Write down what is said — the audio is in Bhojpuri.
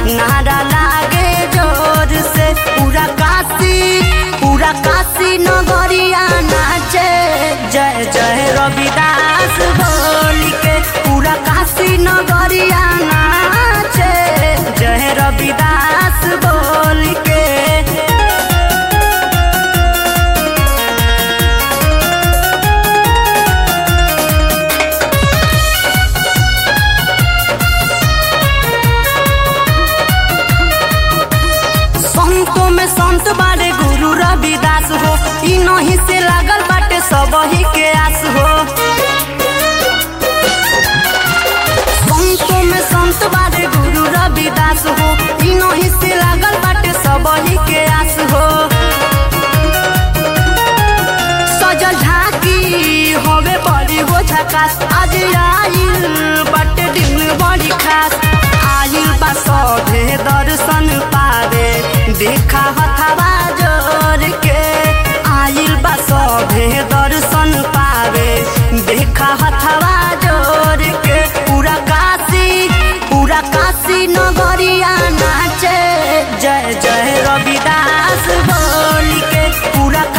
नारा लागे जोर से पूरा काशी पूरा काशी नगरिया नाचे जय जय रविदास बोल के पूरा काशी नगरिया नाचे जय रविदास बोल के संतों में संत बारे गुरु रविदास हो ई नहीं से लागल बाटे सब ही के आस हो संतों में संत बारे गुरु रविदास हो ई नहीं से लागल बाटे सब ही के आस हो सजल झांकी होवे बड़ी हो झकास आज आइल बाटे दिन बड़ी खास आइल बा सभे दर्शन पावे देखा हथवा जोर के आइल बा सभे दर्शन पावे देखा हथवा जोर के पूरा काशी पूरा काशी नगरिया नाचे जय जय रविदास बोल के पूरा